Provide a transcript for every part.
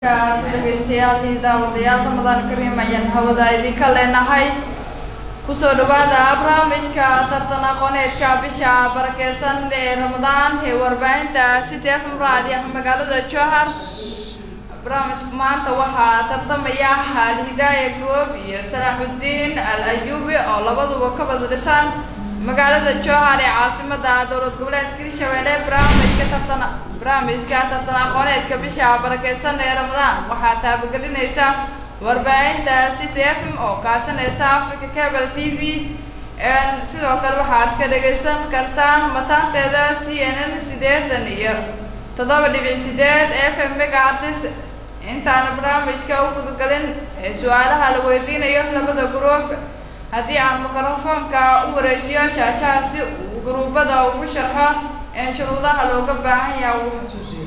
dhegeystayaal daawadayaal ramadaan kariim ayaan hawada idinka leenahay kusoo dhawaada barnaamijka tartan aqooneedka bisha barakeysan ee ramadaan ee warbaahinta city fm raadiah magaalada jowhar barnaamijka maanta waxaa tartamaya alhidaaya group iyo salaaxudiin al ayubi oo labaduba ka wada dhisan magaalada jowhar ee caasimada dowlad goboleedka hirshabeelle barnaamijka tartan barnaamijka tartan aqooneedka bisha barakeysan ee ramadaan waxaa taabagelinaysa warbaahinta city f m oo kaashanaysa africa cable t v sidoo kale waxaad ka dhagaysan kartaan mataanteeda c n n sideetan iyo toddoba dhibic sideed f m megacatis intaana barnaamijka u gudagalin ee su-aalaha la weydiinayo labada gruub haddii aan mikrofoonka u wareejiyo shaashaha si uu gruubada ugu sharxo shuruudaha looga baahan yaha uu xasuusiyo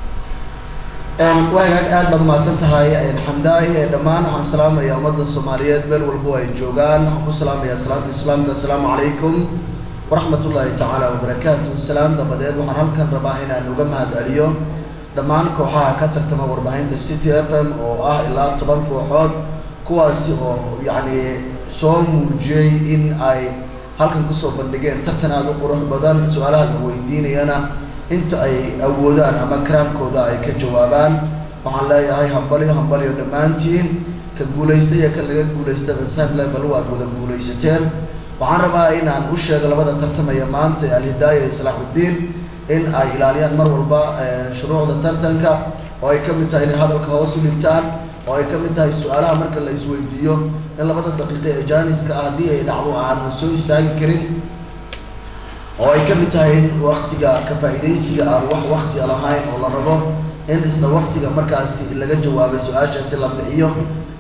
waagaag aad baad umahadsan tahay xamdaay dhammaan waxaan salaamaya ummadda soomaaliyeed meel walbo ay joogaan waxaan ku salaamayaa salaanta islaamka assalaamu calaykum waraxmat ullaahi tacaala wabarakaatu salaan dabadeed waxaan halkan rabaa inaan uga mahad celiyo dhammaan kooxaha ka tartama warbaahinta city f m oo ah ilaa toban kooxood kuwaasi oo yacni soo muujiyey in ay halkan kusoo bandhigeen tartan aada u qurux badan su-aalaha la weydiinayana inta ay awoodaan ama karaamkooda ay ka jawaabaan waxaan leeyahay hambalyo hambalyo dhammaantiin ka guulaysta iyo ka laga guulaystaba sam level waad wada guulaysateen waxaan rabaa inaan u sheego labada tartamaya maanta alhidaaya iyo salaaxuddiin in ay ilaaliyaan mar walba shuruucda tartanka oo ay ka mid tahay inay hadalka hoos u dhigtaan oo ay ka mid tahay su-aalaha marka la isweydiiyo in labada daqiiqa ee jaaniska ah haddii ay dhacdo aan soo istaagi karin oo ay ka mid tahay in waktiga ka faa-iidaysiga aan wax wakti lahayn oo la rabo in isla waktiga markaasi laga jawaabay su-aashaasi la bixiyo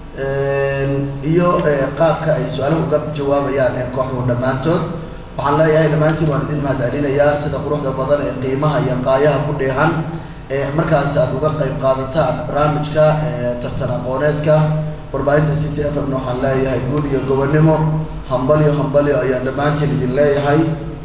iyo qaabka ay su-aaluhu uga jawaabayaan ee kooxdu dhammaantood waxaan leeyahay dhammaantiin waan idin mahad celinayaa sida quruxda badan ee qiimaha iyo qaayaha ku dheehan ee markaasi aada uga qayb qaadataan barnaamijka tartan aqooneedka warbaahinta city f m waxaan leeyahay guul iyo gobonimo hambalyo hambalyo ayaan dhammaantiin idin leeyahay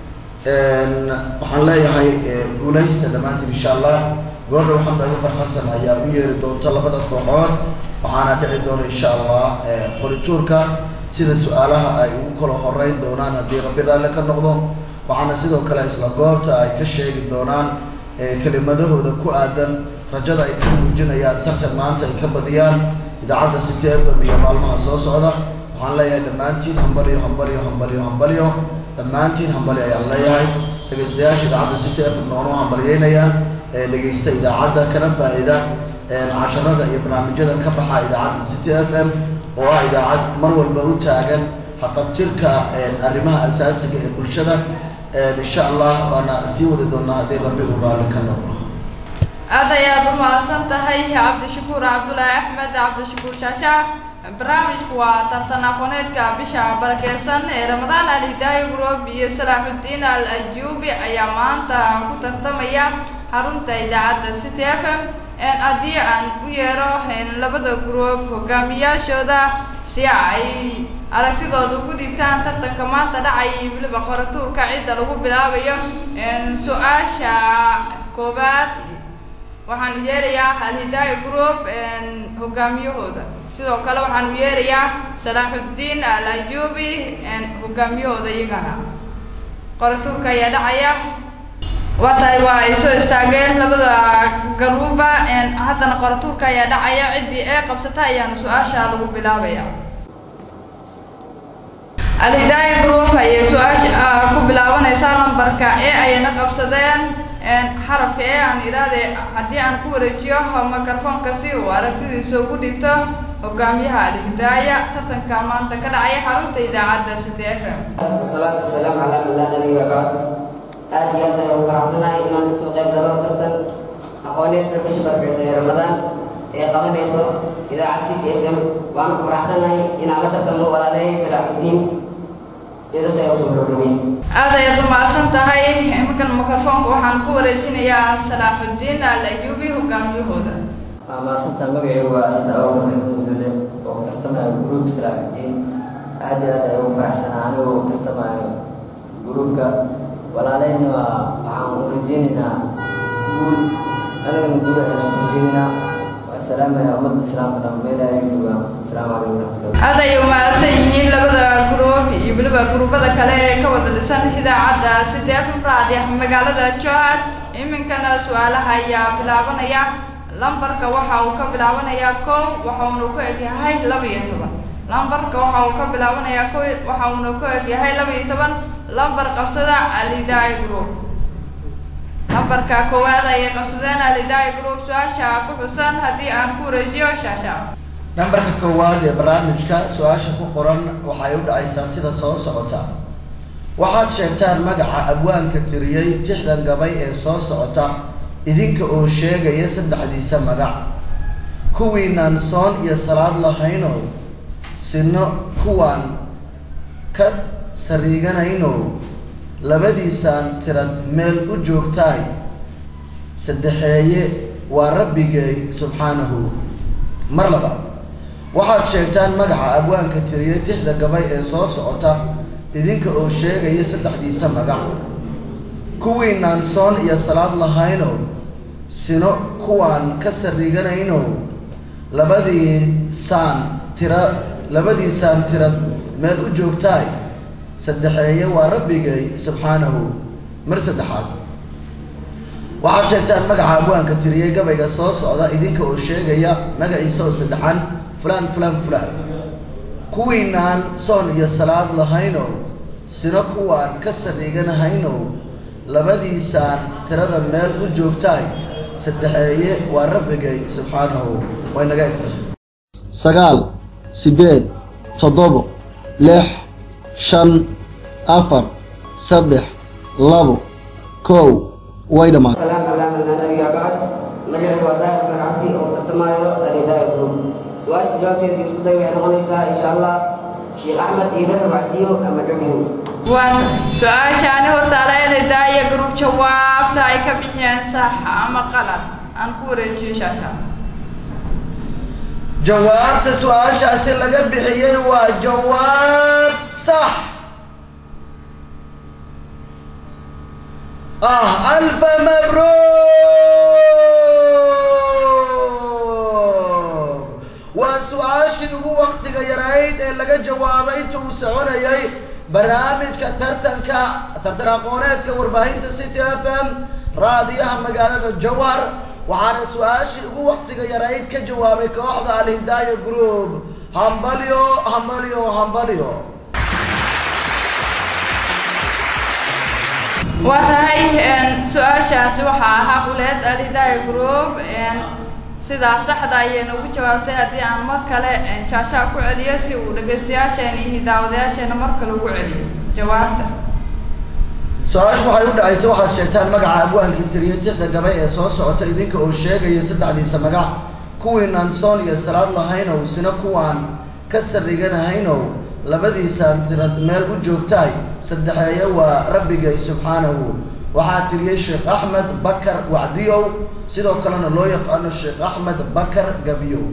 waxaan leeyahay guulaysta dhammaantiin insha allah goordhow xamda abubakar xasan ayaa u yeeri doonta labada kooxood waxaana dhici doona insha allah qorituurka sida su-aalaha ay ugu kala horeyn doonaan haddii rabbi raalle ka noqdo waxaana sidoo kale isla goobta ay ka sheegi doonaan kelimadahooda ku aadan rajada ay ka muujinayaan tartan maanta ay ka badiyaan idaacadda city fm iyo maalmaha soo socda waxaan leeyahay dhammaantiin hambalyo hambalyo hambalyo hambalyo dhammaantiin hambali ayaan leeyahay dhegeystayaasha idaacadda city f m noonu hambalyeynayaa ee dhegeysta idaacadda kana faa-ida casharada iyo barnaamijyada ka baxa idaacadda city f m oo ah idaacad mar walba u taagan haqabtirka arrimaha asaasiga ee bulshada insha allah waana sii wadi doonaa haddii rabbi uu raalli ka noqdo aad ayaad u mahadsan tahay cabdishakuur cabdulaahi axmed cabdishakuur shaasha barnaamijku waa tartan aqooneedka bisha barakeysan ee ramadaan alhidaaya group iyo salaaxudiin al ayuubi ayaa maanta ku tartamaya xarunta idaacadda city f m haddii aan u yeero labada group hogaamiyaashooda si ay aragtidooda ugu dhigtaan tartanka maanta dhacay weliba qoratuurka cidda lagu bilaabayo su-aasha koobaad waxaan yeerayaa alhidaaya group hogaamiyahooda sidoo kale waxaan u yeerayaa salaaxudiin al ayubi hogaamiyahooda iyagana qoratuurka ayaa dhacaya waa tahay waa ay soo istaageen labada garuuba haddana qoratuurka ayaa dhacaya ciddii ee qabsata ayaana su-aasha lagu bilaabaya alhidaaya group ayay su-aasha ku bilaabanaysaa lambarka ee ayna qabsadeen xarabka ee aan idhaahde haddii aan ku wareejiyo microfoonka si uu aragtidiisa ugu dhigto hogaamiyaha alhidaaya tartanka maanta ka dhacaya xarunta idaacadda city f m wasalaatu wasalaamu calaa man laa nabiy wabacd aad iyo aad ayaan u faraxsanahay inaan kasoo qayb galo tartan aqooneedka bisha barakeysan ee ramadaan ee qabanayso idaacad city f m waanu ku faraxsanahay inaan la tartamo walaalahay salaaxudiin idas ayaa usoo gabagabay aad ayaad u mahadsan tahay iminkan microfoonka waxaan ku wareejinayaa salaaxudiin al ayubi hogaamiyahooda waa mahadsantaa magacaygu waa sida awgar maxamuud mudule oo ku tartamayo gruub salaaxudiin aad iyo aad ayaan ugu faraxsanaa anigoo u tartamayo gruubka walaalahayna waa waxaan u rajeynaynaa guul anigana guul ayaan u rajeynaynaa salaamaya ummadda islaamka dhan meelaha ay joogaan asalaamu calaykum waraxmatullahi aad ay umahadsan yihiin labada guruub iyo weliba guruubada kale ee ka wada dhisan idaacadda sideefan raadi ah magaalada jowhar iminkana su-aalaha ayaa bilaabanaya lambarka waxa uu ka bilaabanayaa kow waxa uuna ku egyahay laba iyo toban lambarka waxa uu ka bilaabanayaa kow waxa uuna ku egyahay laba iyo toban lambar qabsada alidaai group lambarka koowaad ayay qabsadeen alidaai group su-aasha ku xusan haddii aan ku wareejiyo shaasha nambarka koowaad ee barnaamijka su-aasha ku qoran waxay u dhacaysaa sida soo socota waxaad sheegtaan magaca abwaanka tiriyey tixdan gabay ee soo socota idinka oo sheegaya saddexdiisa magac kuwiinaan soon iyo salaad lahaynow sino kuwaan ka sariiganaynow labadiisaan tirad meel u joogtaay saddexeeye waa rabbigay subxaanahu mar labaad waxaad sheegtaan magaca abwaanka tiriyey tixda gabay ee soo socota idinka oo sheegaya saddexdiisa magac kuwiinaan soon iyo salaad lahaynow sino kuwaan ka sariiganaynow labadiisaan tira labadiisaan tirad meel u joogtaay saddexeeye waa rabbigay subxaanahu mar saddexaad waxaad sheegtaan magaca abwaanka tiriyey gabayga soo socda idinka oo sheegaya magaciisa oo saddexan fulaan fulaan fulaan kuwiinaan soon iyo salaad lahaynow sino kuwaan ka sariiganahaynow labadiisaan tirada meel u joogtaay saddexeeye waa rabbigay subxaanahu way naga egtay sagaal siddeed toddobo lix shan afar saddex labo kow way dhammaatay salaam calaa man laa nabiya bacd magacaygu waa daahir bin cabdi oo tartamaayo alidaai group su-aasha jawaabteeda isku day waxay noqonaysaa insha allah sheekh axmed iiga rabacdiyo ama dhabiyo waan su-aashaani hortaala elidaa iyo gruub jawaabta ay ka bixiyeen sax ama qalad aan ku wareejiyo shaasha jawaabta su-aashaasi laga bixiyey waa jawaab sax ah alfa mabruuk waa su-aashii ugu waktiga yarayd ee laga jawaabay inta uu soconayay barnaamijka tartanka tartan aqooneedka warbaahinta city f m raadiyaha magaalada jowhar waxaana su-aashii ugu waktiga yarayd ka jawaabay kooxda alhidaaya group hambalyo hambalyo hambalyo waa tahay su-aashaasi waxaa ahaa quleed alidaaya group sidaas saxda ayayna ugu jawaabtay haddii aan mar kale shaashaha ku celiyo si uu dhegaystayaasheena iyo daawadayaasheena mar kale ugu celiyo jawaabta su-aashu waxay u dhacaysa waxaad sheegtaan magaca abwaankii tiriye tixda gabay ee soo socota idinka oo sheegaya saddexdiisa magac kuwiinaan soon iyo salaad lahaynow sina kuwaan ka sarriganahaynow labadiisaan tirad meel u joogtaay saddexeeye waa rabbigay subxaanahu waxaa tiriyey sheekh axmed bakar wacdiyow sidoo kalena loo yaqaano sheekh axmed bakar gabiyow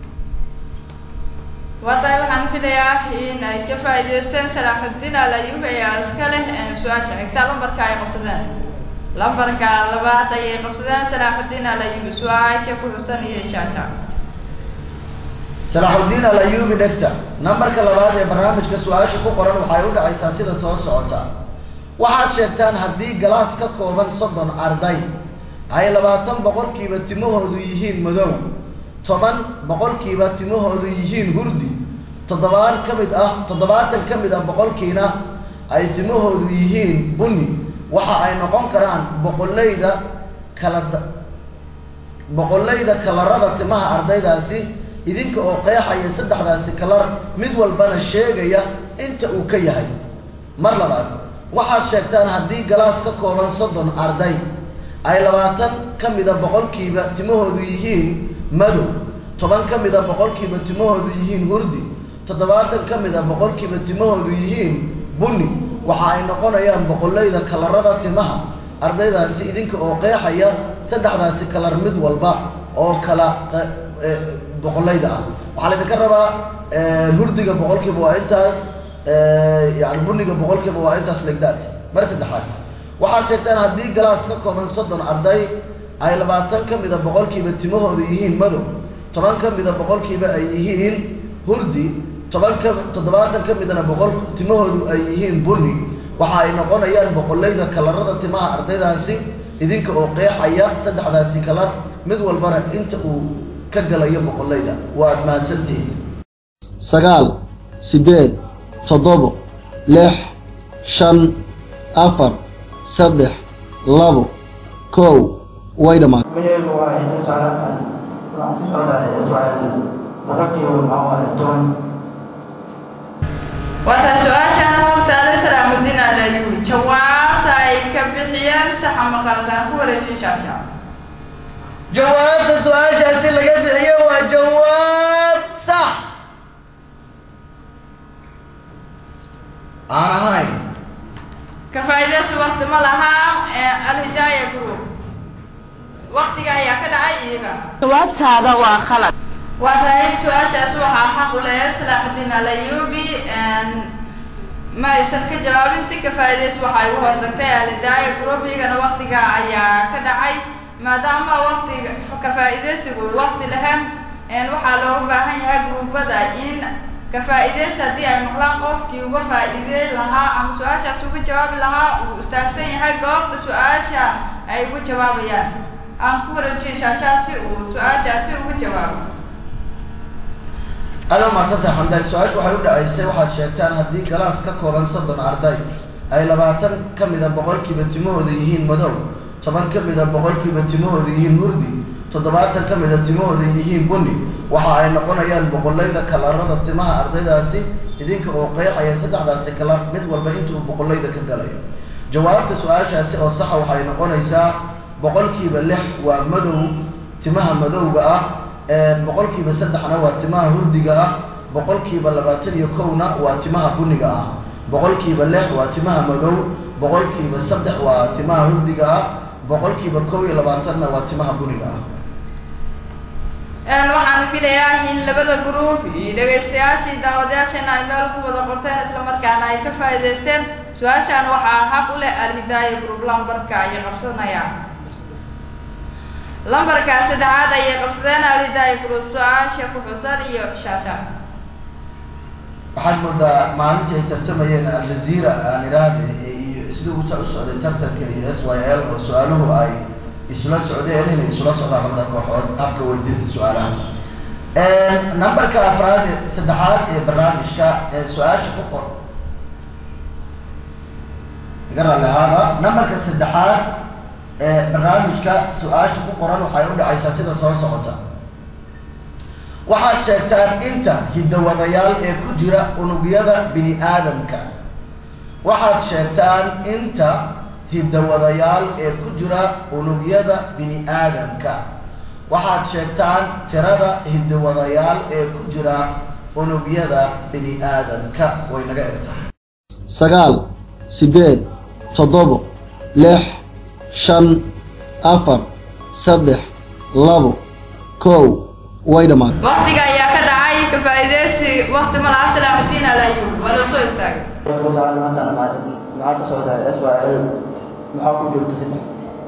waa tahay waxaan filayaa in ay ka faa'iidaysteen salaaxudiin alayub ayaa iska leh su-aasha xigta lambarka ay qabsadeen lambarka labaad ayay qabsadeen salaaxudiin alayub su-aasha ku xusan iyo shaasha salaaxudiin alayubi dhegta nambarka labaad ee barnaamijka su-aasha ku qoran waxay u dhacaysaa sida soo socota waxaad sheegtaan haddii galaas ka kooban soddon arday ay labaatan boqolkiiba timahoodu yihiin madow toban boqolkiiba timahoodu yihiin hurdi toddobaan ka mid ah toddobaatan ka mid ah boqolkiina ay timahoodu yihiin bunni waxa ay noqon karaan boqollayda kala boqollayda kalarada timaha ardaydaasi idinka oo qeexaya saddexdaasi kalar mid walbana sheegaya inta uu ka yahay mar labaad waxaad sheegtaan haddii galaas ka kooban soddon arday ay labaatan ka mida boqolkiiba timahoodu yihiin madow toban ka mida boqolkiiba timahoodu yihiin hurdi toddobaatan ka mida boqolkiiba timahoodu yihiin bunni waxa ay noqonayaan boqollayda kalarada timaha ardaydaasi idinka oo qeexaya saddexdaasi kalar mid walba oo kala boqollayda ah waxaa laydinka rabaa hurdiga boqolkiiba waa intaas yani buniga boqolkiiba waa intaas legdaad mar saddexaad waxaad sheegtaan haddii galaas ka kooban soddon arday ay labaatan ka mida boqolkiiba timahooda yihiin madow toban ka mida boqolkiiba ay yihiin hurdi toban ka toddobaatan ka midna boqol timahoodu ay yihiin bunni waxa ay noqonayaan boqolayda kalarada timaha ardaydaasi idinka oo qeexaya saddexdaasi kalar mid walbana inta uu ka galayo boqolayda waa aad mahadsantihiin sagaal siddeed toddobo lix shan afar saddex labo kow way dhammaatay Menurut gua itu salah satu Langsung saudara Israel Berarti mau ada Tuhan waata su-aashaan hortaale salaamudiin alayuu jawaabta ay ka bixiyeen saxa maqaldaan ku wareejin shaasha jawaabta su-aashaasi laga bixiyo waa jawaab sax aan ahayn ka faa'iidaysi waqti ma lahaa ee alhidaaya group waqtiga ayaa ka dhacay iyaga jawaabtaada waa khalad waa tahay su-aashaas waxaa xaq u leeyahay salaaxudiin alayubi ma aysan ka jawaabin si ka faa'iidays waxay u hortagtay alhidaaya group iyagana waqtiga ayaa ka dhacay maadaama waqtiga ka faa'iidaysigu waqti lahayn waxaa looga baahan yahay gruubada in ka faa'iidays haddii ay maqlaan qofkii uga faa'iideyn lahaa ama su-aashaas uga jawaabi lahaa uu istaagsan yahay goobta su-aasha ay uga jawaabayaan aan ku wareejiyo shaashaas si uu su-aashaasi uga jawaabo aada umaadsantahay xamdaay su-aashu waxay u dhacaysay waxaad sheegtaan haddii galaas ka kooban soddon arday ay labaatan ka mida boqolkiiba timahooda yihiin madow toban ka mida boqolkiiba timahooda yihiin hurdi toddobaatan ka mida timahooda yihiin bunni waxa ay noqonayaan boqolayda kalarada timaha ardaydaasi idinka oo qeexaya saddexdaasi kalar mid walba inta uu boqolayda ka galayo jawaabta su-aashaasi oo saxa waxay noqonaysaa boqolkiiba lix waa madow timaha madowga ah boqolkiiba saddexna waa timaha hurdiga ah boqolkiiba labaatan iyo kowna waa timaha buniga ah boqolkiiba lix waa timaha madow boqolkiiba saddex waa timaha hurdiga ah boqolkiiba kow iyo labaatanna waa timaha buniga ah waxaan filayaa in labada group iyo dhegaystayaashii daawadayaasheena ay meel ku wada qorteen islamarkaana ay ka faa'iidaysteen su-aashaan waxaa xaq u leh alhidaaya group lambarka ayay qabsanayaan lambarka saddexaad ayay qabsadeen alhidaaya group su-aasha ku xusan iyo shaasha waxaad moodaa maalintii ay tartamayeen aljaziira aan idhaahde iyo sida u u socday tartanka iyo s y l oo su-aaluhu ay isula socdeen inay isula socdaan labada kooxood habka weydiinta su-aalaha numberka afraad ee saddexaad ee barnaamijka ee su-aasha ku qor iga raalli ahaada numberka saddexaad ee barnaamijka su-aasha ku qoran waxay u dhacaysaa sida soo socota waxaad sheegtaan inta hidawadayaal ee ku jira unugyada bini aadamka waxaad sheegtaan inta hidawadayaal ee ku jira unugyada bini aadamka waxaad sheegtaan tirada hidawadayaal ee ku jira unugyada bini aadamka way naga eg tahay sagaal siddeed toddobo lix shan afar saddex labo kow way dhammaatay waqtiga ayaa ka dhacay ka faa'iidaysi waqti malaha salaaxudiin alayu waa loo soo istaagay Perusahaan mata maxaa ka socda Israel maxaa ku jirta saddex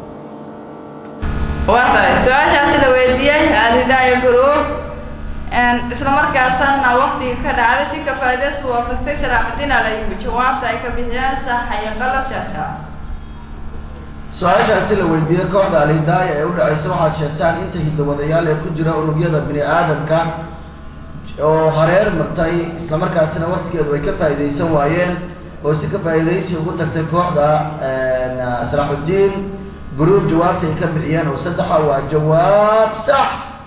waa tahay su-aashaasi la weydiiyey alhidaaya group isla markaasana waqtiga ka dhacday si ka faa'iidaysi waa tagtay salaaxudiin alayu jawaabta ay ka bixiyeen sax iyo qalad shaasha su-aashaasi la weydiiyey kooxda alhidaaya ee u dhacaysa waxaad sheegtaan inta hidawadayaal ee ku jira unugyada bini aadamka oo hareer martay islamarkaasina waqtigeedu ay ka faa'iidaysan waayeen oo si ka faa'iidaysi ugu tagtay kooxda salaaxudiin gruub jawaabta ay ka bixiyeen oo saddexa waa jawaab sax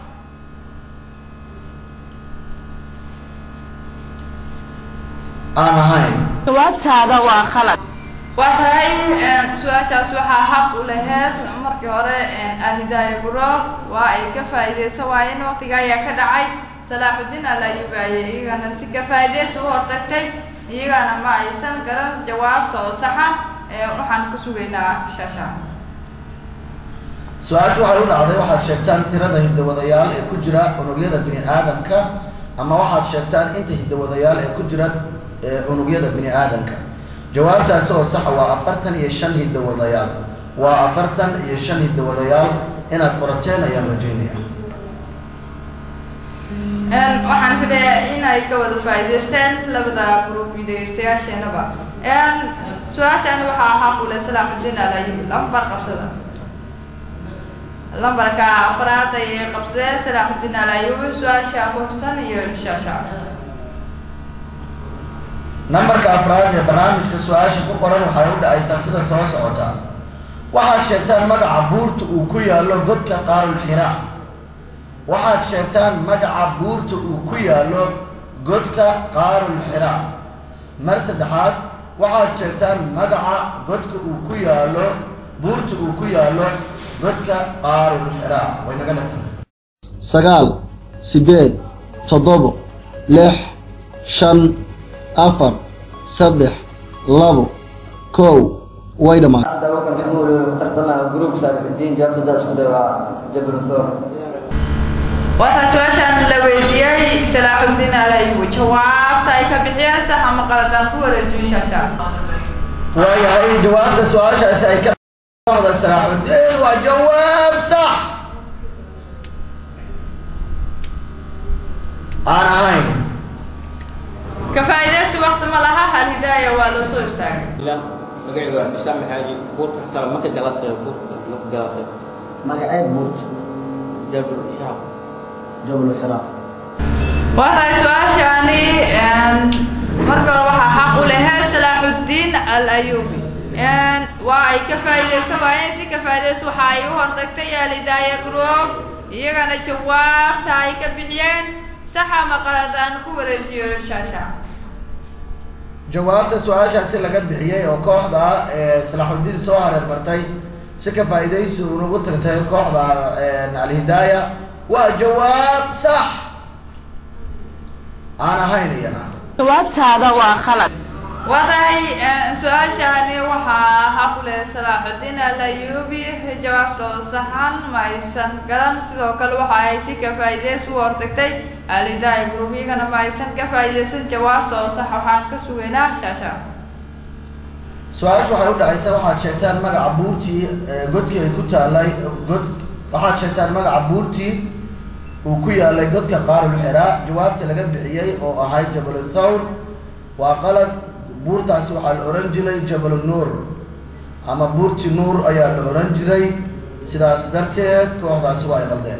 aan ahayn jawaabtaada waa khalad waa tahay su-aashaas waxaa xaq u laheyd markii hore alhidaaya group waa ay ka faa'iidaysan waayeen waqtiga ayaa ka dhacay salaaxudiin alayubaye iyagana si ka faa'iidaysi u hortagtay iyagana ma aysan garan jawaabta oo saxa waxaan ku sugaynaa shaasha su-aashu waxay u dhacday waxaad sheegtaan tirada hidawadayaal ee ku jira unugyada bini aadamka ama waxaad sheegtaan inta hidawadayaal ee ku jira unugyada bini aadamka jawaabtaasi oo saxa waa afartan iyo shan hidawadayaal waa afartan iyo shan hidawadayaal inaad qorateen ayaan rajeynaya Een, waxaan filayaa inay ka wada faa'iidaysteen labada group iyo dhegeystayaasheenaba Een, su-aashan waxaa xaq u leh salaaxudiin alayub lambar qabsada lambarka afraad ayay qabsadeen salaaxudiin alayub su-aasha ku xusan iyo shaasha nambarka afraad ee barnaamijka su-aasha ku qoran waxay u dhacaysaa sida soo socota waxaad sheegtaan magaca buurta uu ku yaallo godka qaarul xiraa waxaad sheegtaan magaca buurta uu ku yaallo godka qaarul xiraa mar saddexaad waxaad sheegtaan magaca godka uu ku yaallo buurta uu ku yaallo godka qaarul xiraa way naga dhigtay sagaal siddeed toddobo lix shan afar saddex labo kow way dhammaatay sida wakal maxmuud oo ku tartamaya gruub saaxiibtiin jawaabta dad isku day waa jabal thor waxaa su-aashan la weydiiyey salaaxudiin alayub jawaabta ay ka bixiyeen sax ama qaladaan ku wareejiyo shaasha waayahay jawaabta su-aashaasi ay ka wada salaaxuddin waa jawaab sax aan ahayn ka faa'iidaysi waqti ma laha hal hidaaya waa loo soo istaagay لا مقعد واحد بسام حاجي بورت ترى ما كجلس بورت ما كجلس magaceed buurt جبل الحرام jabal xiraa waxay su-aashani een, marka hore waxaa xaq u lehe salaaxudiin al ayubi Een, waa ay ka faa'iidaysan waayeen si ka faa'iidaysa waxa ay u hortagtay alidaaya group iyagana jawaabta ay ka bixiyeen sax ama qaladaan ku wareejiyo shaasha jawaabta su-aashaasi laga bixiyey oo kooxda ee salaaxudiin soo hareer martay si ka faa'iidaysi unagu tagtay kooxda alhidaaya waa jawaab sax aan ahayn iyana jawaabtaada waa khalad waday su-aashani waxaa xaq u leh salaaxudiin al ayubi jawaabtooda saxan ma aysan garan sidoo kale waxa ay si ka faa'iidaysi u hortagtay alidaaya group iyagana ma aysan ka faa'iidaysan jawaabtooda sax waxaan ka sugaynaa shaasha su-aashu waxay u dhacaysa waxaad sheegtaan magaca buurtii ee godkii ay ku taalay god waxaad sheegtaan magaca buurtii uu ku yaalay godka qaarul xiraa jawaabta laga bixiyey oo ahayd jabal thawr waa qalad buurtaasi waxaa la ohan jiray jabal nuur ama buurti nuur ayaa la ohan jiray sidaas darteed kooxdaasi waa ay qaldeen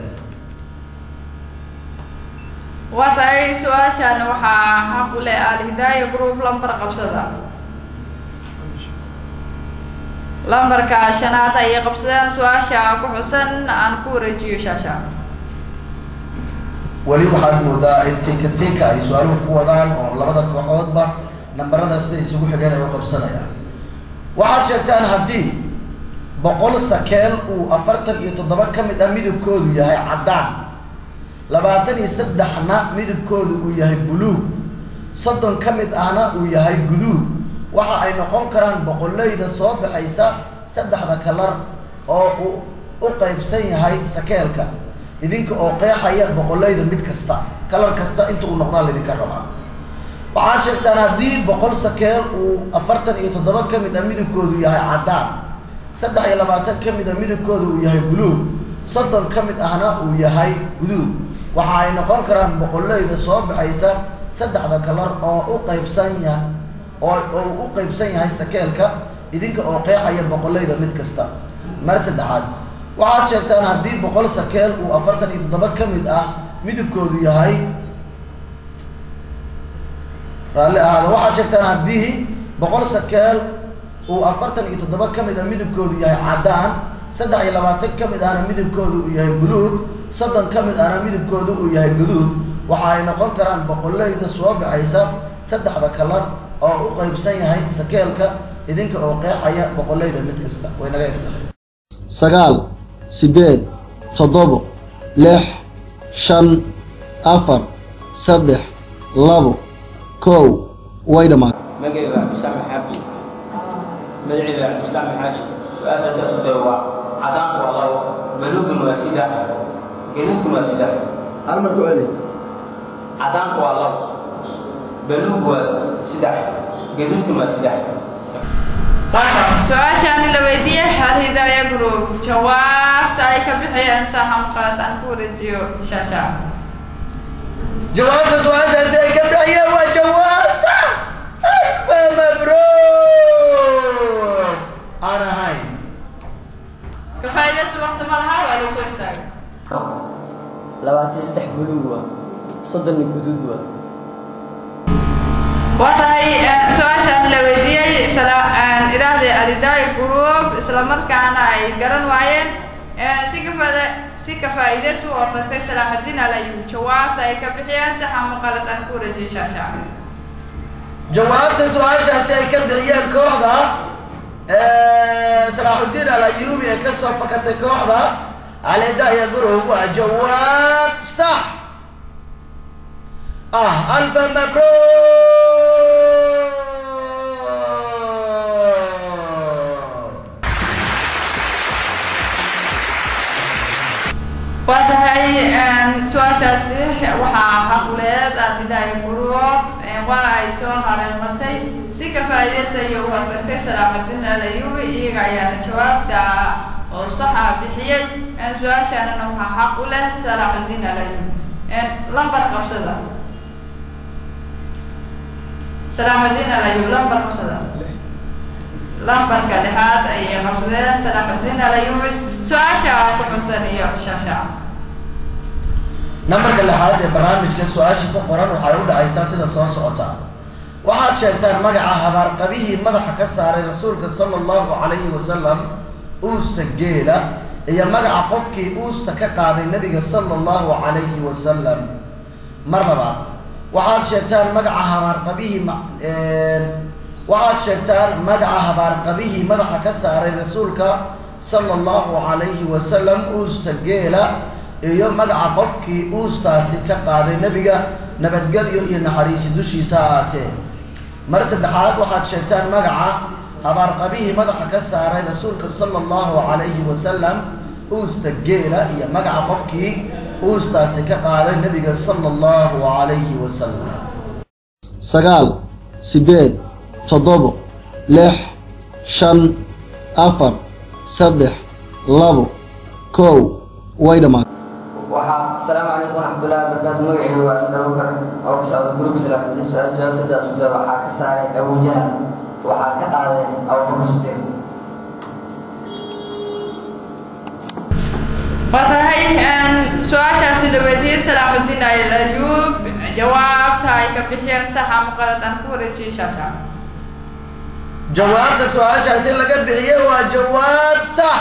waday su-aashani waxaa xaq u leh alhidaaya group lambar qabsada lambarka shanaad ayay qabsadeen su-aasha ku xusan aan ku wareejiyo shaasha weli waxaad moodaa in tinka tinka ay su-aaluhu ku wadaan oo labada kooxoodba nambarada sida isugu xigeen ay u qabsanayaan waxaad sheegtaan haddii boqol sakeel uu afartan iyo toddoba ka mid ah midabkoodu yahay caddaan labaatan iyo saddexna midabkoodu uu yahay buluug soddon ka mid ahna uu yahay guduud waxa ay noqon karaan boqolleyda soo baxaysa saddexda kalar oo uu u qaybsan yahay sakeelka idinka oo qeexaya boqolleyda mid kasta kalar kasta inta uu noqdaan laydinka rabaa waxaad sheegtaan haddii boqol sakeel uu afartan iyo toddoba ka mid ah midabkoodu yahay caddaan saddex iyo labaatan ka mid ah midabkoodu uu yahay buluug soddon ka mid ahna uu yahay guduud waxa ay noqon karaan boqolleyda soo baxaysa saddexda kalar oo u qaybsan yahay oo oo uu u qaybsan yahay sakeelka idinka oo qeexaya boqolleyda mid kasta mar saddexaad waxaad sheegtaan haddii boqol sakeel uu afartan iyo toddoba ka mid ah midabkoodu yahay raalli ahaada waxaad sheegtaan haddii boqol sakeel uu afartan iyo toddoba ka mid ah midabkoodu yahay caddaan saddex iyo labaatan ka mid ahna midabkoodu uu yahay buluug soddon ka mid ahna midabkoodu uu yahay guduud waxa ay noqon karaan boqolleyda soo baxaysa saddexda kalar oo u qaybsan yahay sakeelka idinka oo qeexaya boqolleyda mid kasta way naga eg tahay sagaal siddeed toddobo lix shan afar saddex labo kow way dhammaatay مقعد واحد بسام حاجي مقعد واحد بسام حاجي سؤال تاسو هو عدان والله بلوغ واسدة جنوب واسدة hal mar ku celi عدان والله بلوغ واسدة جنوب واسدة su-aashani la weydiiyey hal hidaaya group jawaabta ay ka bixiyeen saxan qalad aan ku wareejiyo shaasha jawaabta su-aashaasi ay ka bixiyeen waa jawaab sax alfa mabruuk aan ahayn ka faa'iidaysi waqti ma laha waa la soo istaagay labaatan saddex buluug waa soddonna guduud waa waa tahay su-aashaan la weydiiyey isla idhaahday alidaay group isla markaana ay garan waayeen si kafaada si ka faa'iidaysi u ortagtay salaaxudiin alayub jawaabta ay ka bixiyeen sax ama qalad aan ku wareejiyey shaashaa jawaabta su-aashaasi ay ka bixiyeen kooxda salaaxudiin alayubi ee kasoo fakatay kooxda alidaya gurub waa jawaab sax ah alfa mabruuk waa tahay su-aashaasi waxaa xaquleed alidaay group waa ay soo hareematay si ka faa'iidaysayo u hortagtay salaaxudiin alayubi iyaga ayaana jawaabta oo saxa bixiyey su-aashaanana waxaa xaq u leh salaaxudiin alayubi lambar qabsada salaaxudiin alayub lambar qabsada lambarka dhexaad ayay qabsadeen salaaxudiin alayubi su-aasha ku xusan iyo shaasha nambarka lixaad ee barnaamijka su-aasha ku qoran waxay u dhacaysaa sida soo socota waxaad sheegtaan magaca habaarqabihii madaxa ka saaray rasuulka sala allahu calayhi wasalam uusta geela iyo magaca qofkii uusta ka qaaday nebiga sala allahu calayhi wasalam mar labaad waxaad sheegtaan magaca habaarqabihii waxaad sheegtaan magaca habaarqabihii madaxa ka saaray rasuulka sala allahu calayhi wasalam uusta geela iyo magaca qofkii uustaasi ka qaaday nebiga nabadgelyo iyo naxariisi dushiisa ha aatee mar saddexaad waxaad sheegtaan magaca habaarqabihii madaxa ka saaray rasuulka sala allahu calayhi wasalam uusta geela iyo magaca qofkii uustaasi ka qaaday nebiga sala allahu calayhi wasalam sagaal siddeed toddobo lix shan afar saddex labo kow way dhammaatay waxaa asalaamu calaykum waraxmatullahi wabarakaatu magacaygu waa asad abubakar oo ka socda gruubka salaaxudiin su-aal jawaabtada isku day waxaa ka saaray abujahal waxaa ka qaaday abubakar sideed waa tahay su-aashaasi la weydiiyey salaaxudiin alayub jawaabta ay ka bixiyeen sax ama qalad aan ku wareejiyey shaasha jawaabta su-aashaasi laga bixiyey waa jawaab sax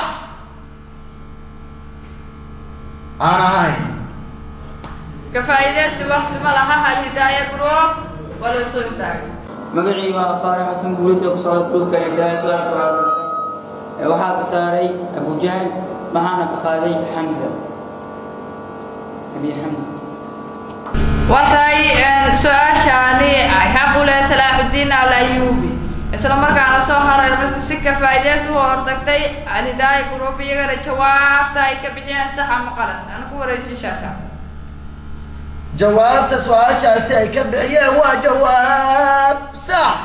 aan ahayn ka faa'iidaysi waqti ma laha alhidaaya group waa la soo istaagay magacii waa faarax xasan guulid oo ka socda gruubka hidaaya su-aalka waa ee waxaa ka saaray abujahal waxaana ka qaaday xamza abi xamza waa tahay su-aashaani ay xaq u leh salaaxudiin alayubi isla markaana soo hareermasa si ka faa'iidaysi u hortagtay alhidaaya group iyagana jawaabta ay ka bixiyeen sax ama qalad aan ku wareejiyo shaasha jawaabta su-aashaasi ay ka bixiyeen waa jawaab sax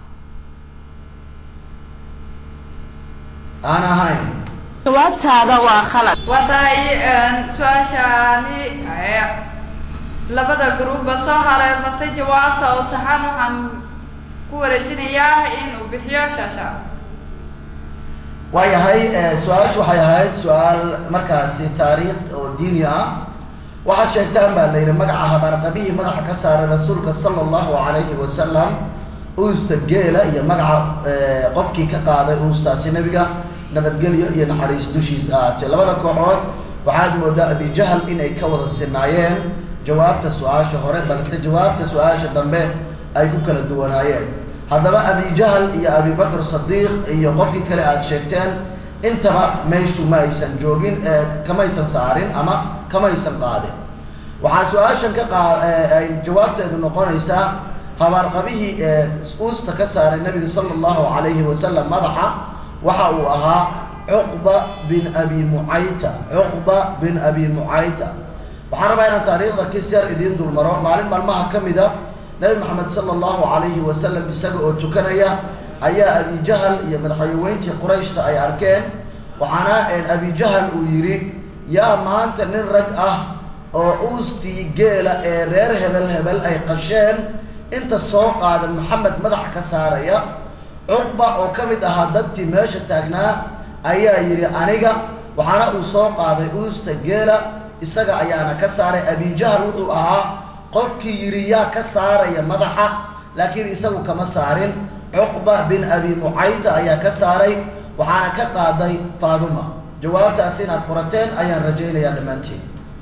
aan ahayn jawaabtaada waa khalad waa tahay su-aashaani labada gruubba soo hareermartay jawaabta oo saxan waxaan ku wareejinayaa in uu bixiyo shaasha waayahay su-aashu waxay ahayd su-aal markaasi taariikh oo diini ah waxaad sheegtaan baa la yidhi magaca habaarqabihii madaxa ka saaray rasuulka sala allahu calayhi wasalam uusta geela iyo magaca qofkii ka qaaday uustaasi nebiga nabadgelyo iyo naxariis dushiisa ahaatee labada kooxood waxaad moodaa abijahal inay ka wada sinaayeen jawaabta su-aasha hore balse jawaabta su-aasha dambe ay ku kala duwanaayeen haddaba abijahal iyo abibakr sadiiq iyo qofkii kale aada sheegteen intaba meeshu ma aysan joogin kamaysan saarin ama kamaysan qaadin waxaa su-aashan ka qaa ay jawaabteedu noqonaysaa habaarqabihii ee uusta ka saaray nabiga sala allahu calayhi wasalam madaxa waxa uu ahaa cuqba bin abi mucayta cuqba bin abi mucayta waxaan rabaa inaan taariikhda kis yar idiin dulmaro maalin maalmaha ka mid a nabi maxamed sala allahu calayhi wasalam isaga oo tukanaya ayaa abijahal iyo madaxweyntii qurayshta ay arkeen waxaana abijahal uu yidhi yaa maanta nin rag ah oo uustii geela ee reer hebel hebel ay qasheen inta soo qaada maxamed madaxa ka saaraya cuqba oo ka mid ahaa dadkii meesha taagnaa ayaa yidhi aniga waxaana uu soo qaaday uusta geela isaga ayaana ka saaray abijahal wuxuu ahaa qofkii yidhi yaa ka saaraya madaxa laakiin isagu kama saarin cuqba bin abi mucayta ayaa ka saaray waxaana ka qaaday faaduma jawaabtaas inaad qorateen ayaan rajaynayaa dhammaantiin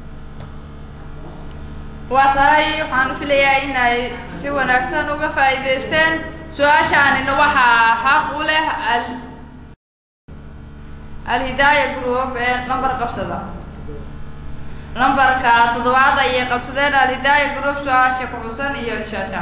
waa tahay waxaan u filayaa inay si wanaagsan uga faa'iidaysteen su-aashaanina waxaa xaq u leh al alhidaaya group ee lambar qabsada lambarka toddobaad ayay qabsadeen alhidaaya group su-aasha ku xusan iyo shaasha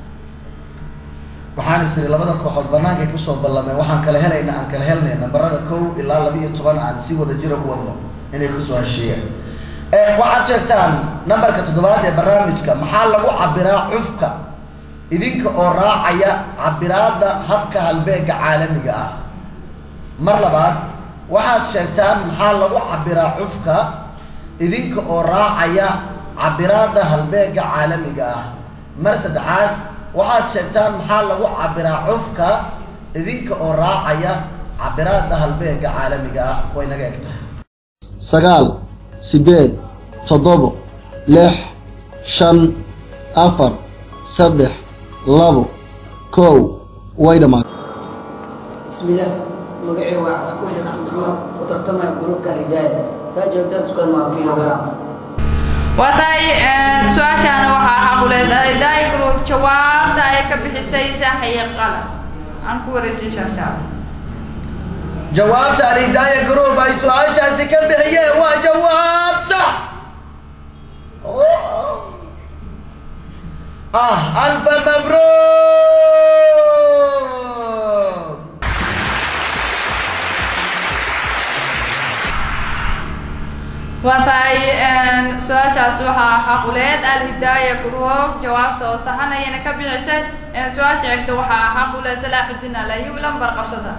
waxaan is iri labada kooxood bannaankay kusoo ballameen waxaan kala helayna aan kala helnay nambarada kow ilaa laba iyo toban aan si wada jira u wadno inay kusoo heshiiyeen waxaad sheegtaan nambarka toddobaad ee barnaamijka maxaa lagu cabiraa cufka idinka oo raacaya cabiraadda habka halbeega caalamiga ah mar labaad waxaad sheegtaan maxaa lagu cabiraa cufka idinka oo raacaya cabiraadda halbeega caalamiga ah mar saddexaad waxaad sheegtaan maxaa lagu cabiraa cufka idinka oo raacaya cabiraadda halbeega caalamiga ah way naga eg tahay sagaal siddeed toddobo lix shan afar saddex labo kow way dhammaatay بسم الله مقعي وعسكو شيخ عبد الرحمن وترتمع جروب كالهداية فاجأ تذكر ما كيلو جرام waa tahay su-aashaana waxaa xaq u leh alhidaaya group jawaabta ay ka bixisay sax iyo qalad aan ku wareejin shaashaa jawaabta alhidaaya group ay su-aashaasi ka bixiyeen waa jawaab sax ah alfa mabruuk waa tahay su-aashaas waxaa xaquleed alhidaaya group jawaabta oo saxan ayayna ka bixisay su-aasha xigta waxaa xaqule salaaxudiin alayub lambar qabsada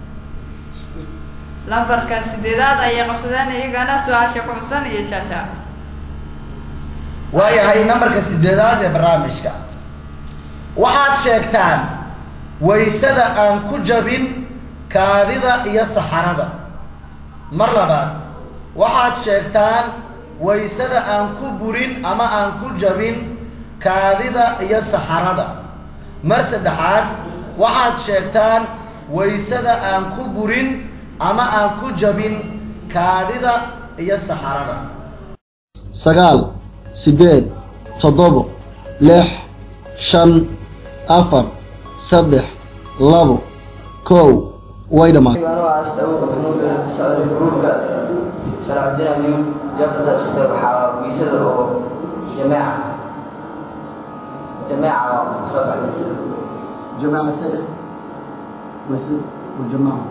lambarka sideedaad ayay qabsadeen iyagana su-aasha ku xusan iyo shaasha waayahay nambarka sideedaad ee barnaamijka waxaad sheegtaan waysada aan ku jabin kaadida iyo saxarada mar labaad waxaad sheegtaan waysada aan ku burin ama aan ku jabin kaadida iyo saxarada mar saddexaad waxaad sheegtaan waysada aan ku burin ama aan ku jabin kaadida iyo saxarada sagaal siddeed toddobo lix shan afar saddex labo kow way dhammaatay anoo aasta awoga maxamuud oo ka socda gruubka salaaxudiin aliyu jabada isku day waxaa wiisada oo jameeca jameeca oo soo baxaysa جماعة سنة بس وجماعة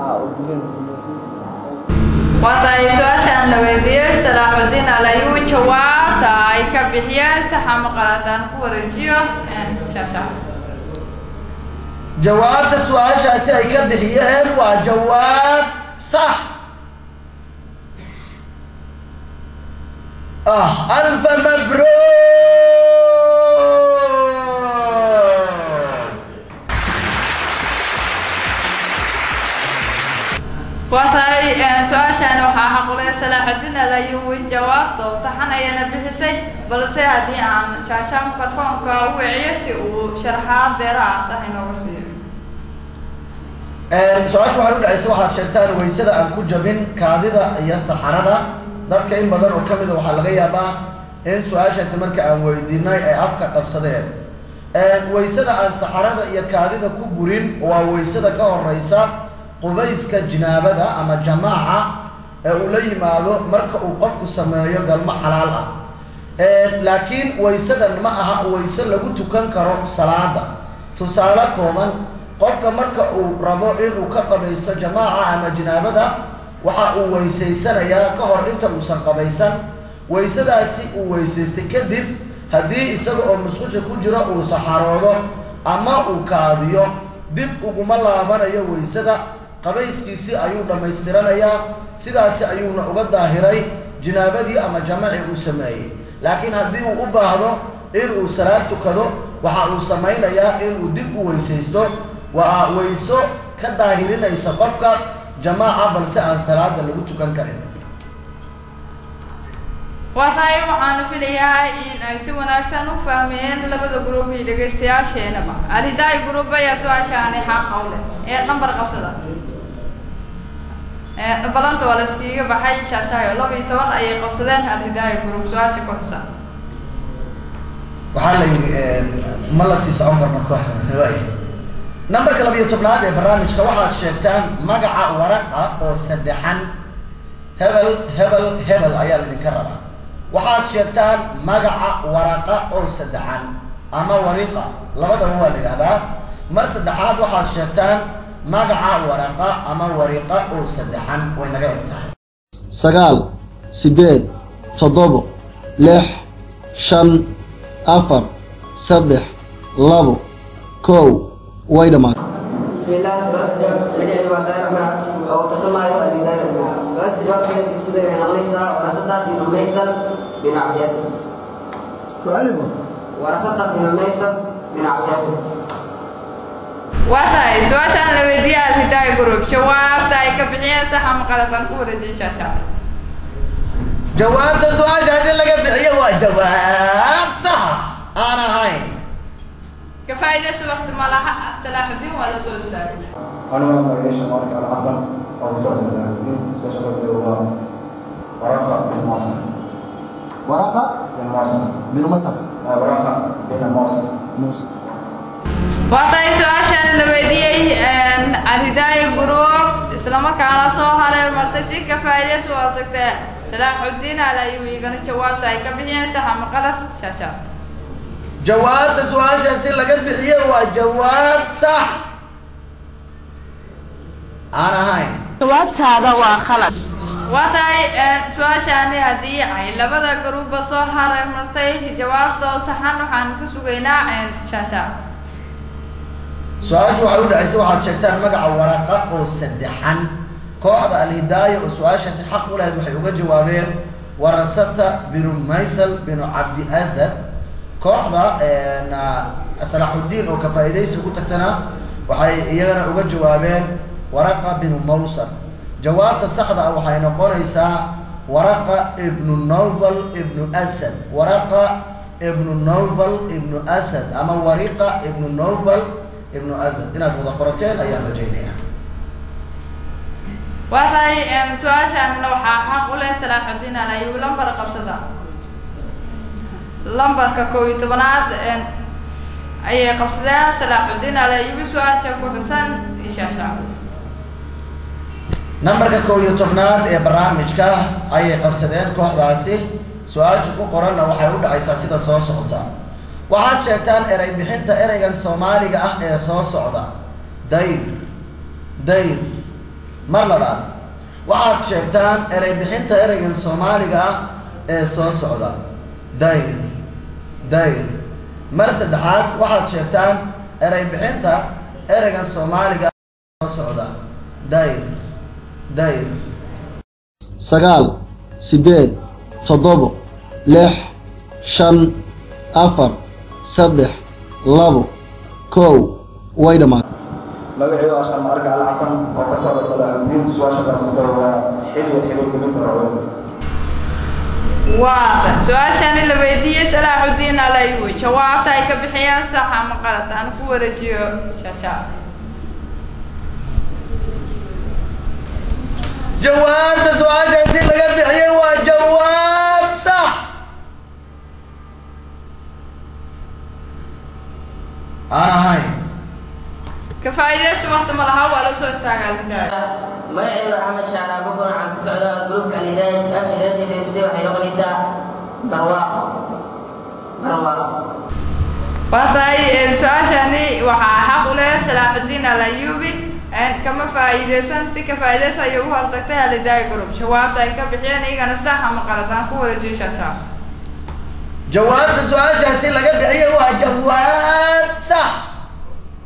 waa tahay su-aashaan la weydiiyey salaaxudiin alayuu jawaabta ay ka bixiyeen saxa maqaladaan ku wareejiyo shaasha jawaabta su-aashaasi ay ka bixiyeen waa jawaab sax ah alfa mabruuk waa tahay su-aashaan waxaa xaqule salaaxudiin alayuu jawaabta oo saxan ayana bixisay balse haddii aan shaasha mikrofoonka u wiciyo si uu sharaxaad deeraha tahay nooga siiyo su-aashu waxay u dhacaysa waxaad sheegtaan waysada aan ku jabin kaadida iyo saxarada dadka in badan oo ka mida waxaa laga yaabaa in su-aashaasi marka aan weydiinay ay afka qabsadeen waysada aan saxarada iyo kaadida ku burin waa waysada ka horeysa qubayska jinaabada ama jamaaca ee uu la yimaado marka uu qofku sameeyo galmo xalaal ah laakiin waysadan ma aha wayse lagu tukan karo salaada tusaale kooban qofka marka uu rabo inuu ka qabaysto jamaaca ama jinaabada waxa uu weysaysanayaa ka hor inta uusan qabaysan waysadaasi uu weysaystay kadib haddii isaga oo musqusha ku jiro uu saxaroodo ama uu kaadiyo dib uguma laabanayo waysada qabayskiisii ayuu dhammaystiranayaa sidaasi ayuuna uga daahiray jinaabadii ama jamacii uu sameeyey laakiin haddii uu u baahdo inuu salaad tukado waxa uu samaynayaa inuu dib u weysaysto waa weyso ka daahirinaysa qofka jamaaca balse aan salaada lagu tukan karin waa tahay waxaanu filayaa in ay si wanaagsan u fahmeen labada gruub iyo dhegaystayaasheenaba alhidaay gruub ayaa su-aashaani xaqa u leh ee nambar qabsada ee balanta waa la iskiiga baxay shaashaayo laba iyo toban ayay qabsadeen alhidaay gruub su-aasha ku xusan waxaa la yidhi ma la sii socon karno kooxda waay nambarka labiyo tobnaad ee barnaamijka waxaad sheegtaan magaca waraqa oo saddexan hebel hebel hebel ayaa laydinka rabaa waxaad sheegtaan magaca waraqa oo saddexan ama wariqa labadaba waa la yidhahdaa mar saddexaad waxaad sheegtaan magaca waraqa ama wariqa oo saddexan way naga eg tahay sagaal siddeed toddobo lix shan afar saddex labo kow way dhammaatay بسم الله سؤال سجاب مدعي وعدار معك أو تتما يؤدي الهداية ربنا سؤال سجاب كانت تسكت بين أغنيسة ورصدق بن ميسر بن عبد ياسد ku-aalibu ورصدق بن ميسر بن عبد ياسد waa tahay su-aashaan la weydiiyey alhidaay gruub jawaabta ay ka bixiyeen sax ama qalatan ku wareejiyey shaashaa jawaabta su-aashaasi laga bixiyo waa jawaab saxa aan ahayn ka faa'iidaysa waqti ma laha salaaxudiin waa la soo istaagay أنا مقاييش مالك على حسن أو سؤال سلام الدين سؤال شباب الله ورقة بن مصر waraqa بن مصر min masar ورقة بن مصر muuse waa tahay su-aashaan la weydiiyey alhidaay gruub islamarkaana soo hareer martay si ka faa'iidaysa u artagtee salaaxudiin al ayuu igana jawaabta ay ka bixiyeen sax ama qalad shaashaa jawaabta su-aashaasi laga bixiyo waa jawaab sax aan ahayn jawaabtaada waa khalad waa tahay su-aashaani haddii ay labada garuubba soo hareer martay jawaabta oo saxan waxaan ka sugaynaa shaashaa su-aashu waxay u dhacaysa waxaad sheegtaan magaca waraqa oo saddexan kooxda alhidaaya oo su-aashaasi xaq u lahayd waxay uga jawaabeen warasata binu maysal binu cabdi asad kooxda salaaxudiin oo ka faa'iidaysi ugu tagtana waxay iyagana uga jawaabeen waraqa binu mawsal jawaabta saxda ah waxay noqonaysaa waraqa ibnu novel ibnu asad waraqa ibnu novel ibnu asad ama wariqa ibnu novel ibnu asad inaad wada qorateen ayaan rajaynayaa waa tahay su-aashaanna waxaa xaq u leh salaaxudiin al ayuu lambar qabsada lambarka kow iyo tobanaad ayay qabsadeen salaaxudiin al ayubi su-aasha ku xusan ishaasha nambarka kow iyo tobnaad ee barnaamijka ayay qabsadeen kooxdaasi su-aasha ku qoranna waxay u dhacaysaa sida soo socota waxaad sheegtaan erey bixinta ereygan soomaaliga ah ee soo socda dayr dayr mar labaad waxaad sheegtaan erey bixinta ereygan soomaaliga ah ee soo socda dayr dayr mar saddexaad waxaad sheegtaan erey bixinta ereygan soomaaliga ah ee soo socda dayr dayr sagaal siddeed toddobo lix shan afar saddex labo kow way dhammaatay magaceedu waa shamarka al xasan oo ka socda salaaxudiin su-aasha kaasoo waa xilli xilli kamid rawada waata su-aashani la weydiiyey salaaxudiin al ayubi jawaabta ay ka bixiyeen sax ama qalad aan ku wareejiyo shaashaa jawaabta su-aashaasi laga bixiyey waa jawaab sax aan ahayn ka faa'iidaysta waqti ma laha waa la soo istaagaa alhidaaya magacaygu axmed shaara bukun waxaan ka socdaa gruubka alhidaaya su-aasha dheerteeda sidee waxay noqonaysaa barwaaqo barwaaqo waa tahay su-aashani waxaa xaq u leh salaaxudiin al ayubi kama faa'iidaysan si ka faa'iidaysa ayay u hortagtay alhidaaya group jawaabta ay ka bixiyeen iyagana sax ama qalad aan ku wareejiyo shaashaa jawaabta su-aashaasi laga bixiyey waa jawaab sax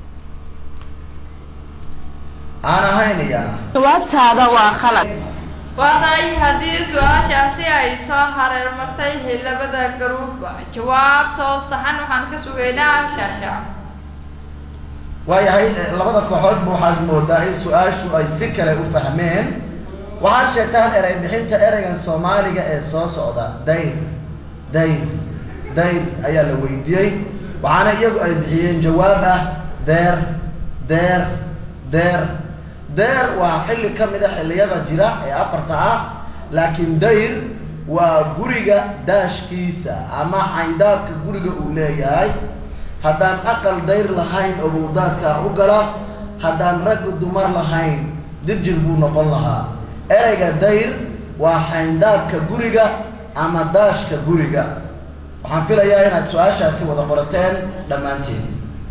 aan ahayn iyana jawaabtaada waa khalad waatay haddii su-aashaasi ay soo hareer martay labada garuub jawaabtoo saxan waxaan ka sugaynaa shaasha waayahay eh, labada kooxoodba waxaad moodaa in su-aashu ay si kale u fahmeen waxaad sheegtaan erey bixinta ereygan soomaaliga ee soo socda dayr dayr dayr ayaa la weydiiyey waxaana iyagu ay bixiyeen jawaab ah deer deer deer deer waa xilli ka mid a xilliyada jira ee afarta ah laakiin dayr waa guriga daashkiisa ama xayndaabka guriga uu leeyahay haddaan aqal dayr lahayn obowdaadkaa u gala haddaan raggu dumar lahayn dirjir buu noqon lahaa ereyga dayr waa xayndaabka guriga ama daashka guriga waxaan filayaa inaad su-aashaasi wada qorateen dhammaantiin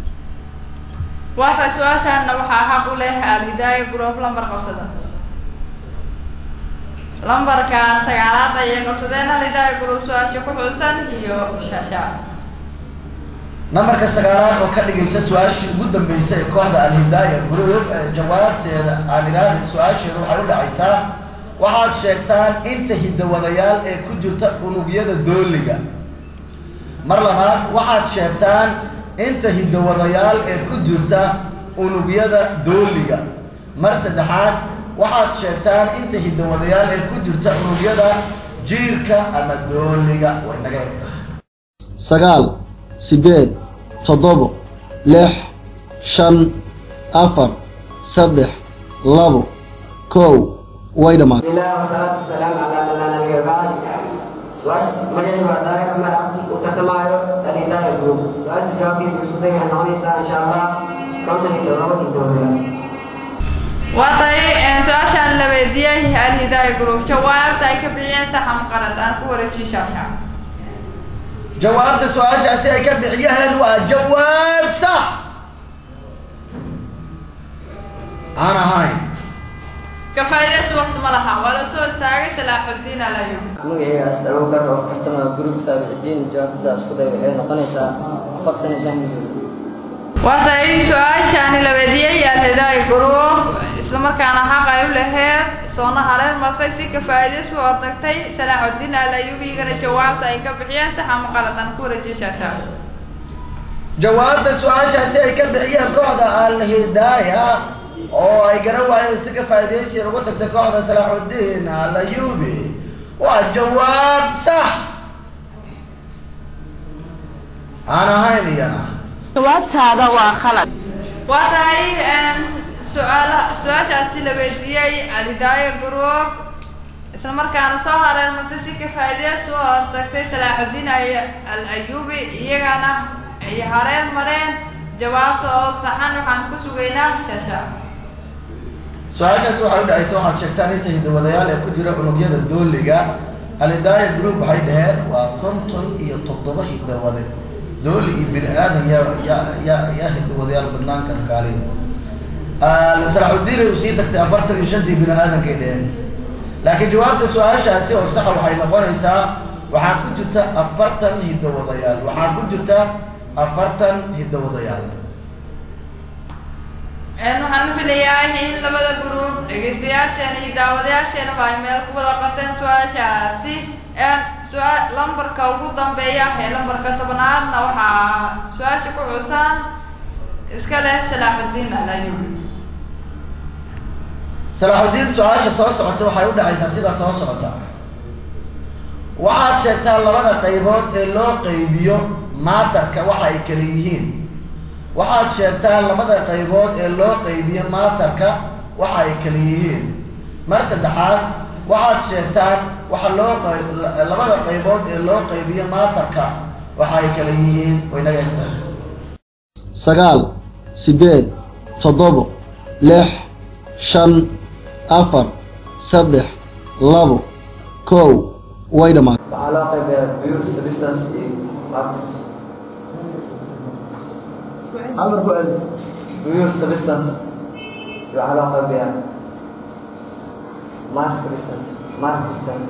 waata su-aashaana waxaa xaq u leh alhidaaya group lambar qabsada lambarka sagaalaad ayay qabsadeen alhidaaya group su-aasha ku xusan iyo shaasha nambarka sagaalaad oo ka dhigaysa su-aashii ugu dambeysay ee kooxda alhidaaya group ee jawaabteeda aan idhaahda su-aasheeda waxay u dhacaysaa waxaad sheegtaan inta hidawadayaal ee ku jirta unugyada dooliga mar labaad waxaad sheegtaan inta hidawadayaal ee ku jirta unugyada dooliga mar saddexaad waxaad sheegtaan inta hidawadayaal ee ku jirta unugyada jiirka ama dooliga way naga eg tahay sagaal siddeed toddobo lix shan afar saddex labo kow way dhammaatay الله والصلاة والسلام على من لا نبي بعد سؤال مجال ورداء عمر عبدي وتتمايو الهداية جروب سؤال جوابي بسكوتي عن عنيسة إن شاء الله كنت لتوابة الدولة waatay su-aashaan la weydiiyey alhidaaya group jawaabta ay ka bixiyeen saxan qalad aan ku wareejin shaasha jawaabta su-aashaasi ay ka bixiyeen waa jawaab sax aan ahayn kafaaidays waqti ma laha waa la soo istaagay salaaxudiin alayo magacayga asdar abubakar oo ka tartamaya guriga saabixidiin jawaabtada isku day waxay noqonaysaa afartan iyo shan milyan waatay su-aashaani la weydiiyey alhidaaya group islamarkaana xaq ay u laheed soona hareer martay si kafaaidays u hortagtay salaaxudiin alayubigana jawaabta ay ka bixiyeen saxan qalad aan ku wareejin shaasha jawaabta su-aashaasi ay ka bixiyeen kooxda alhidaaya oo ay garan waayeen si ka faa'iidaysi ugu tagtay kooxda salaaxudiin alayubi waa jawaab sax aan ahayn iyana jawaabtaada waa khalad waa tahay su-aala su-aashaasi la weydiiyey alhidaaya group isla markaana soo hareer martay si kafaaideys u hortagtay salaaxudiin ay- al ayubi iyagana ay hareer mareen jawaabta oo saxan waxaan ku sugaynaa shaasha su-aashaasi waxay u dhacaysa waxaad sheegtaan inta hidawadayaal ee ku jira unugyada dooliga alidaaya group waxay dhaheen waa konton iyo toddoba hidawade dooli iyo bini aadan yaa yaa yaa yaa hidawadayaal badnaan kara kaaliya salaaxudiin ay usii tagtay afartan iyo shantii bini aadankay dheheen laakiin jawaabta su-aashaasi oo saxa waxay noqonaysaa waxaa ku jirta afartan hidawadayaal waxaa ku jirta afartan hidawadayaal waxaan filayaa in labada group dhegeystayaasheena iyo daawadayaasheenaba ay meel ku wada qateen su-aashaasi su-aa lambarka ugu dambeeya ee lambarka tobnaadna waxaa su-aasha ku xusan iska leh salaaxudiin alayubi salaaxudiin su-aasha soo socota waxay u dhacaysaa sida soo socota waxaad sheegtaa labada qaybood ee loo qaybiyo maatarka waxa ay kala yihiin waxaad sheegtaa labada qaybood ee loo qaybiyo maatarka waxa ay kala yihiin mar saddexaad waxaad sheegtaan waxa loo qay- labada qaybood ee loo qaybiyo maatarka waxa ay kala yihiin way naga egtahay sagaal siddeed toddobo lix shan afar saddex labo kow way dhammaatay waxaa loo qaybayaa pure substance iyo matrix amar ku celi pure substance iyo waxaa loo qaybayaa mark substance mark substance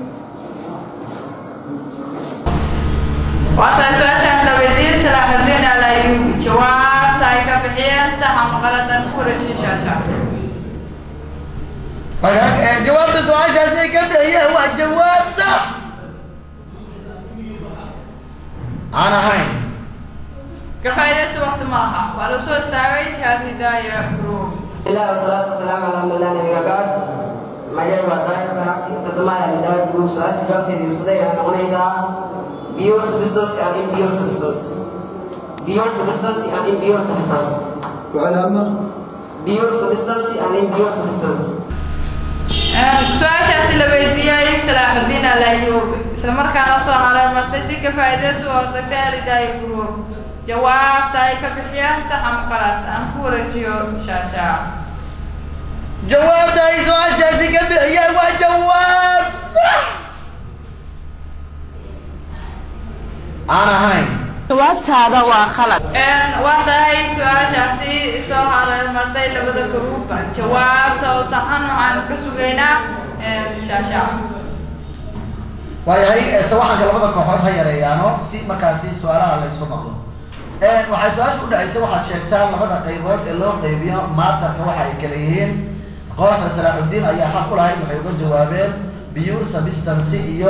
waataa su-aashaan la weydiiyey salaaxudiin alayubi jawaabta ay ka bixiyeen saxa maqaladan ku wareejin shaasha jawaabta su-aashaasi ay ka bixiyeen waa jawaab sax aan ahayn ka faa'iidaysi waqti maaha waa la soo istaagay alhidaaya group الله والصلاة والسلام على من لا نبي بعد مجال وظائف براتي تتما الهداية جروب سؤال سجابتي دي سكودا يعني أغنيزا بيور سبستانس يعني بيور سبستانس بيور سبستانس يعني بيور سبستانس ku-calaamar بيور سبستانس يعني بيور سبستانس su-aashaasi la weydiiyey salaaxudiin alayuubi isla markaana soo haray martay si ka faa'iidaysi oo tagtay alhidaaya group jawaabta ay ka bixiyeen sax ama qalad aan ku wareejiyo shaashaa jawaabta ay su-aashaasi ka bixiyeen waa jawaab sax aan ahayn jawaabtaada waa khalad waa tahay su-aashaasi soo haray martay labada garuuba jawaabta oo saxan waxaanu ka sugaynaa shaashaa waayahay ee sawaxanka labada kooxood ha yareeyaano si markaasi su-aalaha laysu maqlo waxay su-aasha u dhacaysay waxaad sheegtaan labada qaybood ee loo qaybiyo maatarka waxa ay kala yihiin kooxda salaaxudiin ayaa xaq u lahayd waxay uga jawaabeen pure substancy iyo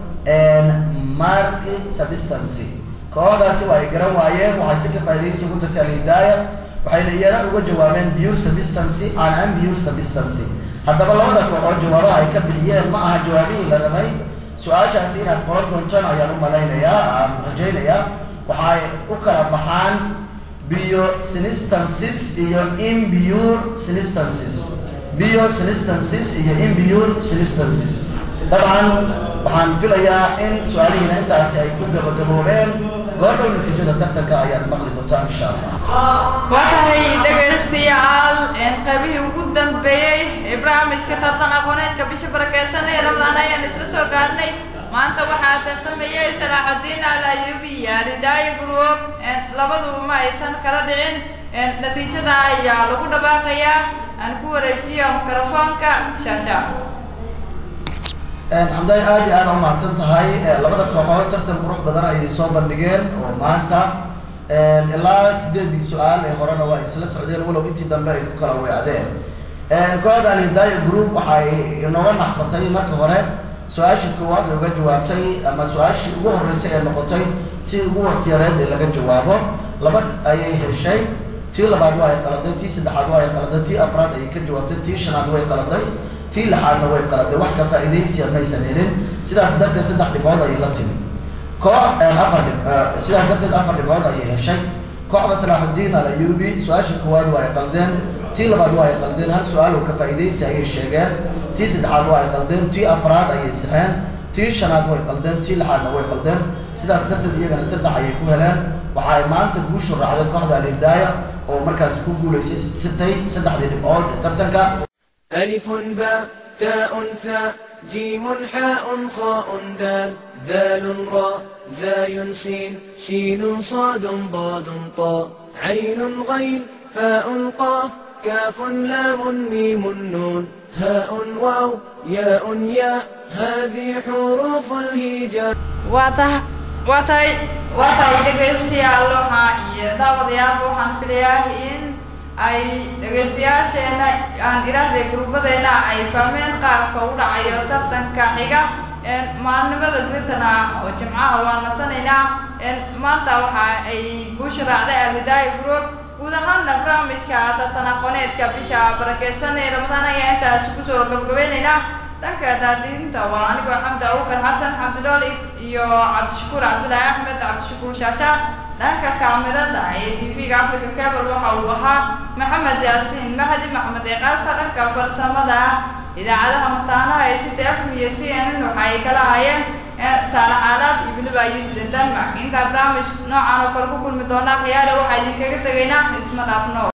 mark substancy kooxdaasi waa ay garan waayeen waxay si ka faa'iidaysi ugu tagtay alhidaaya waxayna iyana uga jawaabeen pure substancy and unpure substancy haddaba labada kooxood jawaabaha ay ka bixiyeen ma aha jawaabihii la rabay su-aashaasi inaad qoran doontaan ayaan u malaynayaa aan rajaynayaa waxay u kala baxaan bio sinistances iyo impure sinistances bio sinistances iyo impure sinistances dabcan waxaan filayaa in su-aalihiina intaasi ay ku gabagaboobeen goordhow natiijada tartanka ayaad maqli doontaan insha allah waa tahay dhegaystayaal qaybihii ugu dambeeyey ee barnaamijka tartan aqooneedka bisha barakeysan ee ramadaan ayaan isla soo gaarnay maanta waxaa tartamayay salaaxudiin alayubi iyo ridaaya group labaduba ma aysan kala dhicin natiijada ayaa lagu dhawaaqayaa aan ku wareejiyo mikrofoonka shaasha xamdaay aad iyo aad u mahadsan tahay labada kooxood tartan qurux badan ayay soo bandhigeen oo maanta ilaa sideedii su-aal ee horena waa isla socdeen walow intii dambe ay ku kala weecdeen kooxda alhidaaya group waxay inooga naxsatay marka hore su-aashii koowaad ay uga jawaabtay ama su-aashii ugu horreysay ee noqotay tii ugu waqtiyareed ee laga jawaabo laba ayay heshay tii labaad waa ay qaladay tii saddexaad waa ay qaladay tii afraad ayay ka jawaabtay tii shanaad way qaladay tii lixaadna way qaladay wax ka faa'iidaysiya maysan helin sidaas darteed saddex dhibcood ayay la timid koox afar dhib sidaas darteed afar dhibcood ayay heshay kooxda salaaxudiin alayubi su-aashii koowaad waa ay qaldeen tii labaad waa ay qaldeen hal su-aal oo ka faa'iidaysi ayay sheegeen tii saddexaad waa ay qaldeen tii afraad ayay saxeen tii shanaad way qaldeen tii lixaadna way qaldeen sidaas darteed iyagana saddex ayay ku heleen waxa ay maanta guushu raacday kooxda alhidaaya oo markaasi ku guulaysay sitay saddexdii dhibcood ee tartanka ألف باء تاء ثاء جيم حاء خاء دال ذال راء زاي سين شين صاد ضاد طاء عين غين فاء قاف كاف لام ميم نون هاء واو ياء ياء هذه حروف الهجاء waa tahay waa tahay waa tahay dhegaystayaal waxaa iyo daawadayaal waxaan filayaa in ay dhegaystayaasheena aan idhaahday gruubadeena ay fahmeen qaabka u dhacayo tartanka xiga maalnimada britain ah oo jimcaha waa nasanaynaa maanta waxa ay guusha raacday alhidaaya group guud ahaanna barnaamijka tartan aqooneedka bisha barakeysan ee ramadaan ayaa intaas kusoo gabgabaynaynaa dhanka daadiinta waa anigoo xamdi abubakar xasan xamdidooli iyo cabdishakuur cabdullaahi axmed cabdishakuur shaasha dhanka kaamirada ee tv-ga africa cable waxa uu ahaa maxamed yaasiin mahdi maxmed eeqaalka dhanka farsamada idaacadaha mataanaha ee sida fm iyo c n n waxa ay kala hayeen saalax aalaab iyo weliba yusli denmark intaa barnaamij noocan oo kale ku kulmi doonaa khiyaale waxaa idinkaga tegaynaa isma dhaafno